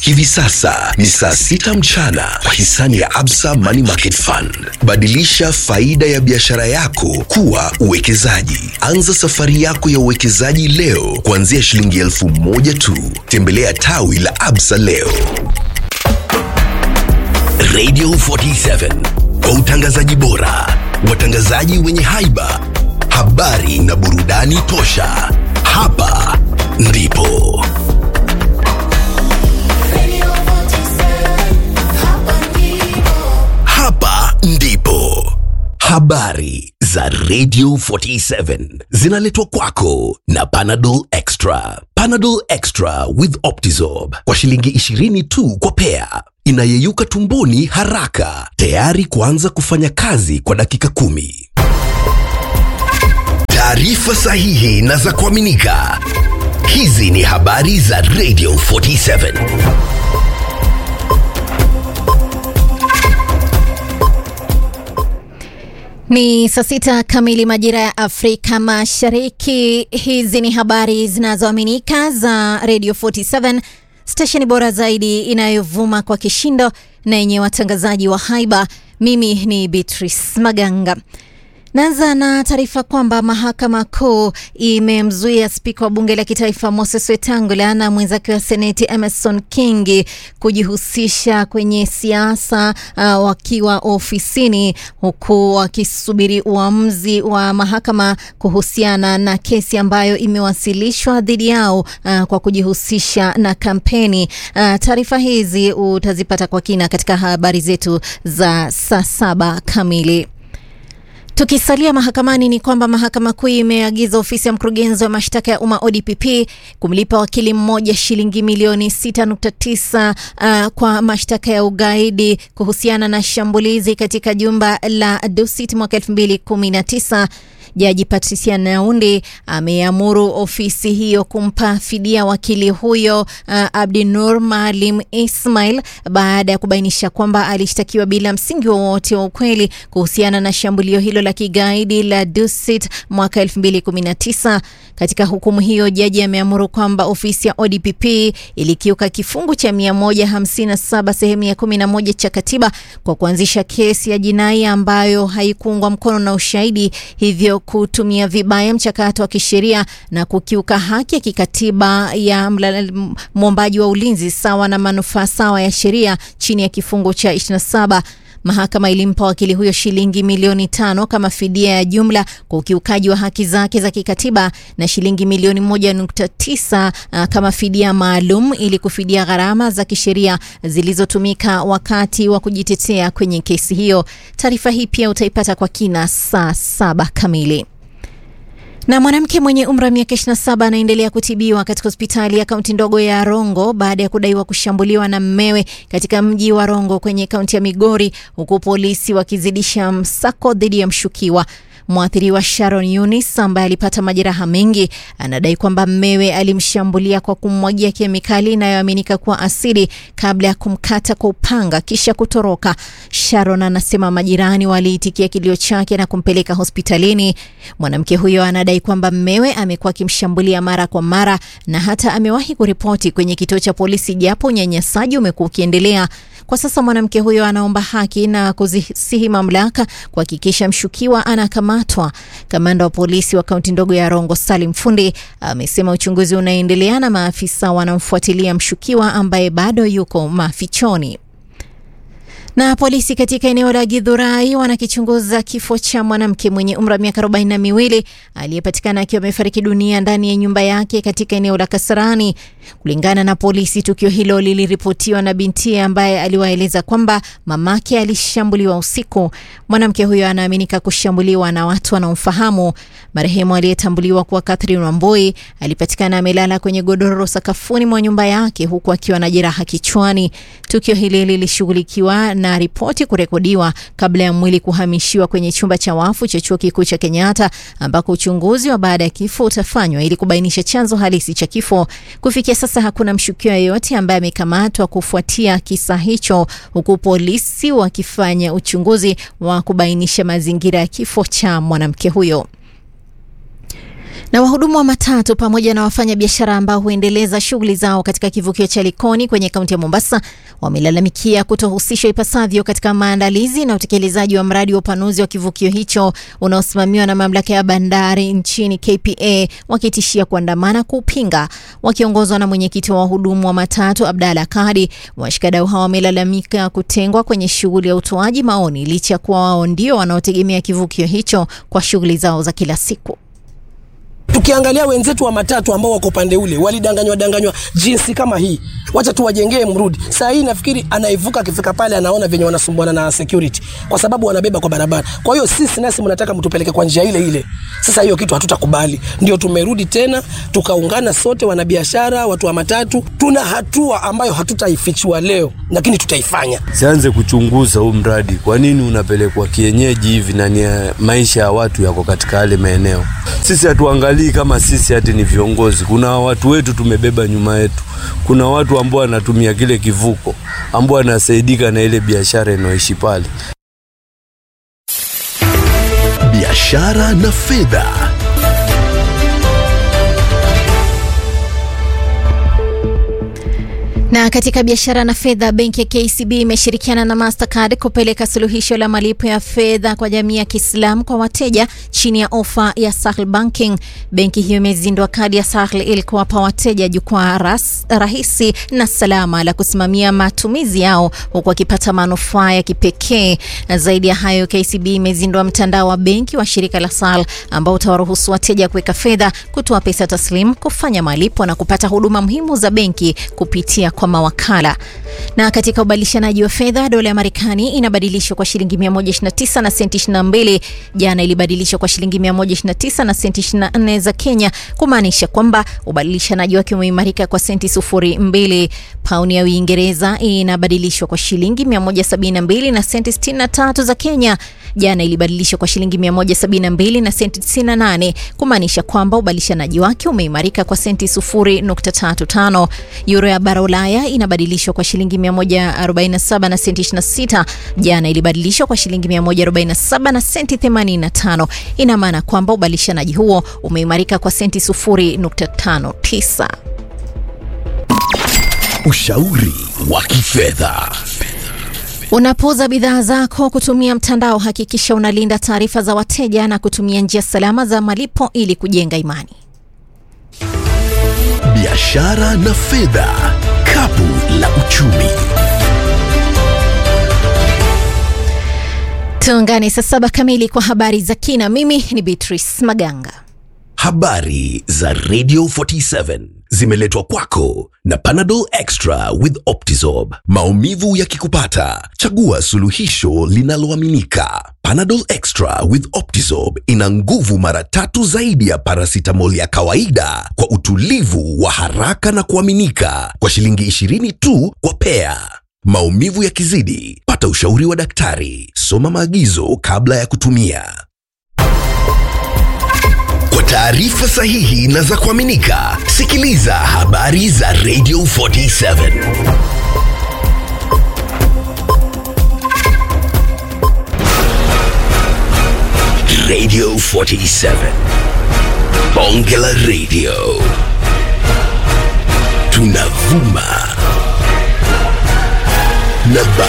Hivi sasa ni saa sita mchana kwa hisani ya Absa Money Market Fund. Badilisha faida ya biashara yako kuwa uwekezaji. Anza safari yako ya uwekezaji leo kuanzia shilingi elfu moja tu. Tembelea tawi la Absa leo. Radio 47 kwa utangazaji bora, watangazaji wenye haiba, habari na burudani tosha. Hapa ndipo hapa ndipo habari za Radio 47 zinaletwa kwako na Panadol Extra. Panadol Extra with Optizorb kwa shilingi 20 tu kwa pea, inayeyuka tumboni haraka, tayari kuanza kufanya kazi kwa dakika kumi. Taarifa sahihi na za kuaminika. Hizi ni habari za Radio 47. Ni saa sita kamili majira ya Afrika Mashariki. Hizi ni habari zinazoaminika za Radio 47, stesheni bora zaidi inayovuma kwa kishindo na yenye watangazaji wa haiba. Mimi ni Beatrice Maganga. Naanza na taarifa kwamba mahakama kuu imemzuia spika wa bunge la kitaifa Moses Wetangula na mwenzake wa seneti Emerson Kingi kujihusisha kwenye siasa uh, wakiwa ofisini huku wakisubiri uamuzi wa mahakama kuhusiana na kesi ambayo imewasilishwa dhidi yao uh, kwa kujihusisha na kampeni. Uh, taarifa hizi utazipata kwa kina katika habari zetu za saa saba kamili. Tukisalia mahakamani ni kwamba mahakama kuu imeagiza ofisi ya mkurugenzi wa mashtaka ya umma ODPP kumlipa wakili mmoja shilingi milioni 6.9 uh, kwa mashtaka ya ugaidi kuhusiana na shambulizi katika jumba la Dusit mwaka 2019. Jaji Patricia Naundi ameamuru ofisi hiyo kumpa fidia wakili huyo uh, Abdinur Maalim Ismail baada ya kubainisha kwamba alishtakiwa bila msingi wowote wa ukweli kuhusiana na shambulio hilo la kigaidi la Dusit mwaka 2019. Katika hukumu hiyo, jaji ameamuru kwamba ofisi ya ODPP ilikiuka kifungu cha 157 sehemu ya 11 cha katiba kwa kuanzisha kesi ya jinai ambayo haikuungwa mkono na ushahidi, hivyo kutumia vibaya mchakato wa kisheria na kukiuka haki ya kikatiba ya mwombaji wa ulinzi sawa na manufaa sawa ya sheria chini ya kifungu cha 27. Mahakama ilimpa wakili huyo shilingi milioni tano kama fidia ya jumla kwa ukiukaji wa haki zake za kikatiba na shilingi milioni moja nukta tisa uh, kama fidia maalum ili kufidia gharama za kisheria zilizotumika wakati wa kujitetea kwenye kesi hiyo. Taarifa hii pia utaipata kwa kina saa saba kamili. Na mwanamke mwenye umri wa miaka 27 anaendelea kutibiwa katika hospitali ya kaunti ndogo ya Rongo baada ya kudaiwa kushambuliwa na mmewe katika mji wa Rongo kwenye kaunti ya Migori, huku polisi wakizidisha msako dhidi ya mshukiwa. Mwathiriwa Sharon Yunis ambaye alipata majeraha mengi anadai kwamba mmewe alimshambulia kwa kummwagia kemikali inayoaminika kuwa asidi kabla ya kumkata kwa upanga kisha kutoroka. Sharon anasema majirani waliitikia kilio chake na kumpeleka hospitalini. Mwanamke huyo anadai kwamba mmewe amekuwa akimshambulia mara kwa mara na hata amewahi kuripoti kwenye kituo cha polisi, japo unyanyasaji umekuwa ukiendelea. Kwa sasa mwanamke huyo anaomba haki na kuzisihi mamlaka kuhakikisha mshukiwa anakamatwa. Kamanda wa polisi wa kaunti ndogo ya Rongo, Salim Fundi, amesema uchunguzi unaendelea na maafisa wanamfuatilia mshukiwa ambaye bado yuko mafichoni. Na polisi katika eneo la Githurai wanakichunguza kifo cha mwanamke mwenye umri wa miaka arobaini na miwili aliyepatikana akiwa amefariki dunia ndani ya nyumba yake katika eneo la Kasarani. Kulingana na polisi, tukio hilo liliripotiwa na binti ambaye aliwaeleza kwamba mamake alishambuliwa usiku. Mwanamke huyo anaaminika kushambuliwa na watu wanaomfahamu. Marehemu aliyetambuliwa kuwa Catherine Wamboi alipatikana amelala kwenye godoro sakafuni mwa nyumba yake huku akiwa na jeraha kichwani. Tukio hili lilishughulikiwa na ripoti kurekodiwa kabla ya mwili kuhamishiwa kwenye chumba cha wafu cha chuo kikuu cha Kenyatta ambako uchunguzi wa baada ya kifo utafanywa ili kubainisha chanzo halisi cha kifo. Kufikia sasa hakuna mshukiwa yeyote ambaye amekamatwa kufuatia kisa hicho, huku polisi wakifanya uchunguzi wa kubainisha mazingira ya kifo cha mwanamke huyo. Na wahudumu wa matatu pamoja na wafanyabiashara ambao huendeleza shughuli zao katika kivukio cha Likoni kwenye kaunti ya Mombasa wamelalamikia kutohusishwa ipasavyo katika maandalizi na utekelezaji wa mradi wa upanuzi wa kivukio hicho unaosimamiwa na mamlaka ya bandari nchini KPA, wakitishia kuandamana kuupinga. Wakiongozwa na mwenyekiti wa wahudumu wa matatu Abdalla Kadi, washikadau hawa wamelalamika kutengwa kwenye shughuli ya utoaji maoni licha ya kuwa wao ndio wanaotegemea kivukio hicho kwa shughuli zao za kila siku. Tukiangalia wenzetu wa matatu ambao wako upande ule walidanganywa danganywa jinsi kama hii, wacha tu wajengee mrudi. Saa hii nafikiri anaivuka akifika pale anaona venye wanasumbuana na security, kwa sababu wanabeba kwa barabara. Kwa hiyo sisi nasi mnataka mtupeleke kwa njia ile ile. Sasa hiyo kitu hatutakubali, ndio tumerudi tena tukaungana sote, wanabiashara, watu wa matatu. Tuna hatua ambayo hatutaifichua leo, lakini tutaifanya. Sianze kuchunguza huu mradi, kwa nini unapelekwa kienyeji hivi na ni maisha ya watu yako katika yale maeneo. Sisi hatuangalii kama sisi hati ni viongozi. Kuna watu wetu tumebeba nyuma yetu, kuna watu ambao wanatumia kile kivuko, ambao wanasaidika na ile biashara inayoishi pale. Biashara na fedha. Na katika biashara na fedha, benki ya KCB imeshirikiana na Mastercard kupeleka suluhisho la malipo ya fedha kwa jamii ya Kiislamu kwa wateja chini ya ofa ya Sahel Banking. Benki hiyo imezindua kadi ya Sahel ili kuwapa wateja jukwaa rahisi na salama la kusimamia matumizi yao huku wakipata manufaa ya kipekee. Na zaidi ya hayo, KCB imezindua mtandao wa benki wa shirika la Sahel ambao utawaruhusu wateja kuweka fedha, kutoa pesa taslimu, kufanya malipo na kupata huduma muhimu za benki kupitia kwa mawakala. Na katika ubadilishanaji wa fedha, dola ya Marekani inabadilishwa kwa shilingi 129 na senti 22. Jana ilibadilishwa kwa shilingi 129 na senti 24 za Kenya, kumaanisha kwamba ubadilishanaji wake umeimarika kwa senti sufuri mbili. Pauni ya Uingereza inabadilishwa kwa shilingi 172 na senti 63 za Kenya. Jana ilibadilishwa kwa shilingi 172 na senti 98, kumaanisha kwamba ubadilishanaji wake umeimarika kwa senti 0.35. Euro ya bara Ulaya inabadilishwa kwa shilingi 147 na senti 26. Jana ilibadilishwa kwa shilingi 147 na senti 85. Ina maana kwamba ubadilishanaji huo umeimarika kwa senti 0.59. Ushauri wa kifedha. Unapouza bidhaa zako kutumia mtandao, hakikisha unalinda taarifa za wateja na kutumia njia salama za malipo ili kujenga imani. Biashara na fedha, kapu la uchumi. Tuungane saa saba kamili kwa habari za kina. Mimi ni Beatrice Maganga. Habari za Radio 47 zimeletwa kwako na Panadol Extra with Optizorb. Maumivu yakikupata, chagua suluhisho linaloaminika. Panadol Extra with Optizorb ina nguvu mara tatu zaidi ya paracetamol ya kawaida kwa utulivu wa haraka na kuaminika, kwa shilingi 20 tu kwa pea. Maumivu yakizidi, pata ushauri wa daktari. Soma maagizo kabla ya kutumia. Kwa taarifa sahihi na za kuaminika, sikiliza habari za Radio 47. Radio 47. Bonge la Radio. Tunavuma na ba